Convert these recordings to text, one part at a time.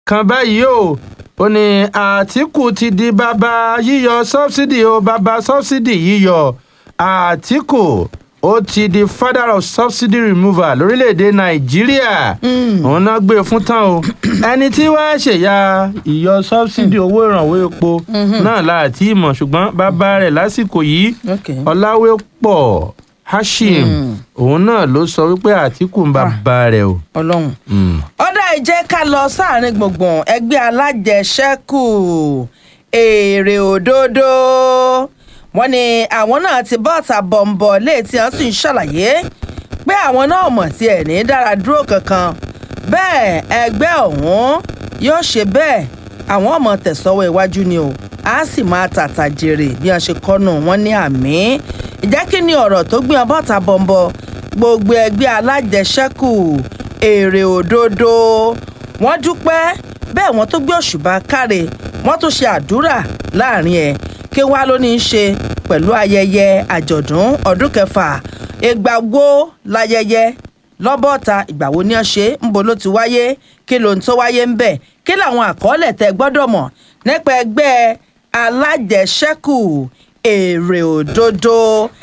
kan báyìí o ó ní àtìkù ti di bàbá yíyọ sọ́bsidì o bàbá sọ́bsidì yíyọ àtìkù ó ti di father of subsidy removal lórílẹ̀‐èdè nàìjíríà òun náà gbé e fún tán o ẹni tí wàá ṣèyà ìyọ sọ́bsidì owó ìrànwọ́ epo náà láti ìmọ̀ ṣùgbọ́n bàbá rẹ̀ lásìkò yìí Okay. ọ̀làwépọ̀ hashim òun náà ló sọ wípé àtìkù ń bàbá rẹ̀ o. ọlọ́run. Mm. ọ̀dà ìjẹ́ ká lọ sáàrin gbùngbùn ẹgbẹ́ alájẹṣẹ́kù èrè òdodo wọ́n ní àwọn náà ti bọ́ọ̀tà bọ̀m̀bọ̀ léètì hàn sì ń ṣàlàyé pé àwọn náà mọ̀ tí ẹ̀ ní dára dúró kankan bẹ́ẹ̀ ẹgbẹ́ ọ̀hún yóò ṣe bẹ́ẹ̀ àwọn ọmọ tẹ̀sọ́wọ́ iwájú ni o a sì máa tàtà jèrè bí wọ́n ṣe kọ́nù wọn ní àmì ìjẹ́ kí ni ọ̀rọ̀ tó gbé ọbọ̀tà bọ̀m̀bọ̀ gbogbo ẹgbẹ́ alájẹṣẹ́kù èrè òdodo wọ́n dúpẹ́ bẹ́ẹ̀ wọ́n tó gbé òṣùbà káre wọ́n tó ṣe àdúrà láàrin ẹ̀ kí wàá ló ní í ṣe pẹ̀lú ayẹyẹ àjọ̀dún ọdún kẹfà ìgbà wo láyẹyẹ lọ́bọ̀ọ̀ta ìgbà wo ni ó ṣe ń bo ló ti wáyé kí ló ń tó wáyé ń bẹ̀ kí làwọn àkọọ́lẹ̀ tẹ gbọ́dọ̀ mọ̀ nípa ẹgbẹ́ alájẹṣẹ́kù èrè òdodo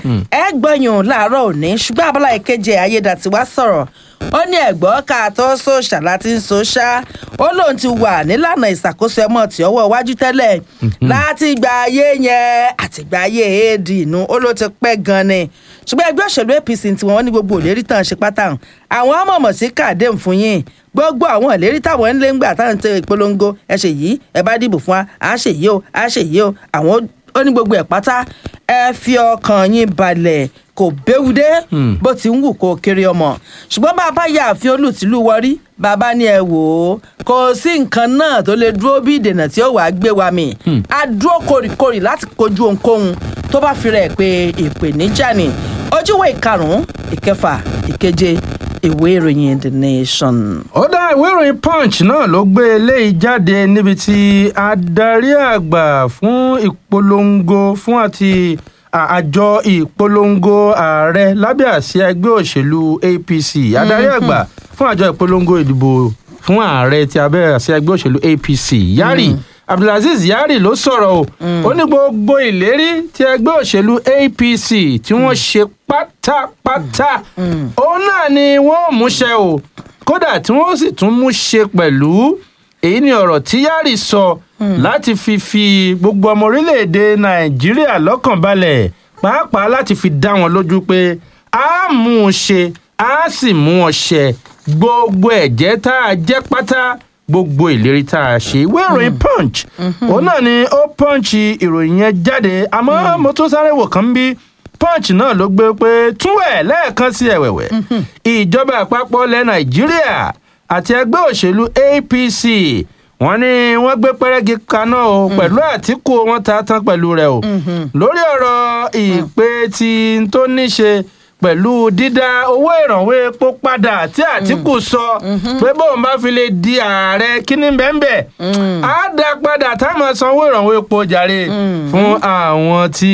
ẹ gbọ́yùn láàárọ̀ òní ṣùgbọ́n abala ìkeje ayédàtiwá sọ̀rọ̀ ó ní ẹ̀gbọ́n ká tó sòṣà láti ń sòṣà ó lóun ti wà nílànà ìṣàkóso ẹmọ tí ọwọ́ iwájú tẹ́lẹ̀ láti gba ayé yẹn àti gba ayé éèdì inú ó ló ti pẹ́ gan ni ṣùgbọ́n ẹgbẹ́ òṣèlú apc tí wọ́n ní gbogbo òlérí tán ṣe pátá hàn àwọn ọmọọmọ sí kàdé fún yín gbogbo àwọn ìlérí táwọn ń lé ńgbà táwọn ń tẹ ìpolongo ẹ ṣe yìí ẹ bá dìbò fún wa à ṣe yìí o à ṣe yìí o àwọn ó ní gbogbo ẹ̀ pátá ẹ fi ọkàn yín balẹ̀ kò béwu dé bó ti ń wù kó kéré ọmọ ṣùgbọ́n bàbá yà àfin olùtìlú wọrí bàbá ni ẹ wò ó kò sí nǹkan náà tó lè dúró bí ìdènà tí ó wàá gbé wa mì á dúró kórìkórì láti kojú ohunkóhun tó bá fi rẹ̀ pé ìpèníjà ni ojúwe ìkarùn-ún ìkẹfà ìkeje ìwé ìròyìn the nation. ó dá ìwé ìròyìn punch náà ló gbé eléyìí jáde níbi tí adarí àgbà fún ìpolongo fún àti à- àjọ ìpolongo ààrẹ lábẹ́ àsíá ẹgbẹ́ òṣèlú apc adarí àgbà fún àjọ ìpolongo ìdìbò fún ààrẹ ti abẹ́ àsíá ẹgbẹ́ òṣèlú apc yari abdulaziz yari ló sọ̀rọ̀ o ó ní gbogbo ìlérí ti ẹgbẹ́ òṣèlú apc tí wọ́n ṣe pátápátá òun náà ni wọ́n múṣẹ o kódà tí wọ́n sì tún mú ṣe pẹ̀lú èyí ni ọ̀rọ̀ tí yari sọ láti fi fi gbogbo ọmọ orílẹ̀-èdè nàìjíríà lọ́kàn balẹ̀ pàápàá láti fi dá wọn lójú pé a mú un ṣe a sì mú wọn ṣẹ gbogbo ẹ̀jẹ̀ tá a jẹ́ pátá gbogbo ìlérí tá a ṣe ìwé ìròyìn punch òun náà ni ó punch ìròyìn yẹn jáde àmọ́ mo tún sáré wò kán bí punch náà ló gbé pé túwẹ̀ lẹ́ẹ̀kan sí ẹ̀wẹ̀wẹ̀ ìjọba àpapọ̀ ilẹ̀ nàìjíríà àti ẹgbẹ́ òṣèlú apc wọ́n ní wọ́n gbé pẹ́rẹ́gì kaná o pẹ̀lú àtìkù wọn ta tán pẹ̀lú rẹ̀ o lórí ọ̀rọ̀ ìpè tí n tó ní ṣe pẹ̀lú dídá owó ìrànwọ́ epo padà tí àtìkù sọ pé bóun bá fi lè di ààrẹ kíní bẹ́ẹ̀ á dá padà táwọn sanwó ìrànwọ́ epo jàre fún àwọn tí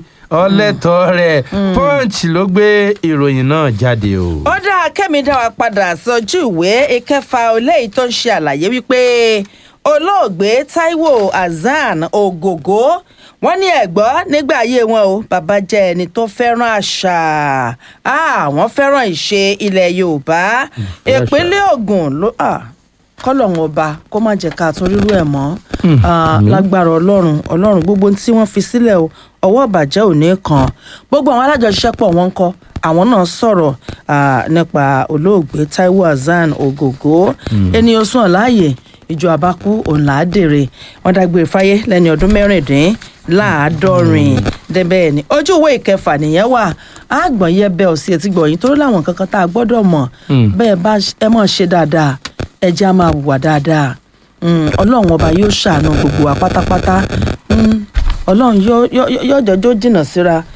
ọlẹ́tọ̀ rẹ̀ punch ló gbé ìròyìn náà jáde o. ó dáa kẹ́mi dá wa padà sójú ìwé ìkẹfà eléyìí tó ń ṣe àlàyé wípé olóògbé taiwo hasan ogogo wọ́n ní ẹ̀gbọ́ nígbà ayé wọn o bàbá jẹ́ ẹni tó fẹ́ràn àṣà àwọn fẹ́ràn ìṣe ilẹ̀ yorùbá ìpínlẹ̀ ogun ló kọ́lọ́hún ọba kó má jẹ́ ká tún rírú ẹ̀ mọ́ Ah, lágbára ọlọ́run ọlọ́run gbogbo tí wọ́n fi sílẹ̀ o ọwọ́ ìbàjẹ́ ò ní kàn gbogbo àwọn alájọṣiṣẹ́pọ̀ wọn ń kọ́ àwọn náà sọ̀rọ̀ ah, nípa olóògbé taiwo hasan ogogo ènìyàn sùn láàyè ìjọ àbákú òun là á dèrè wọn dágbére fáyé lẹ́ni ọdún mẹ́rìndín láàádọ́rin débẹ̀ ni ojú ìwé ìkẹfà nìyẹn wà àgbọ̀n yẹ bẹ́ẹ̀ ò sí etí gbọ̀yìn torí láwọn kankan tá a gbọ́dọ̀ mọ̀ bẹ́ẹ̀ bá ẹ mọ̀ ṣe dáadáa ẹ jẹ́ á máa hùwà dáadáa Mm, ọlọ́run ọba yóò ṣàánú gbogbo wa pátápátá Mm, ọlọ́run yóò yóò- yóò jọjọ́ jìnnà síra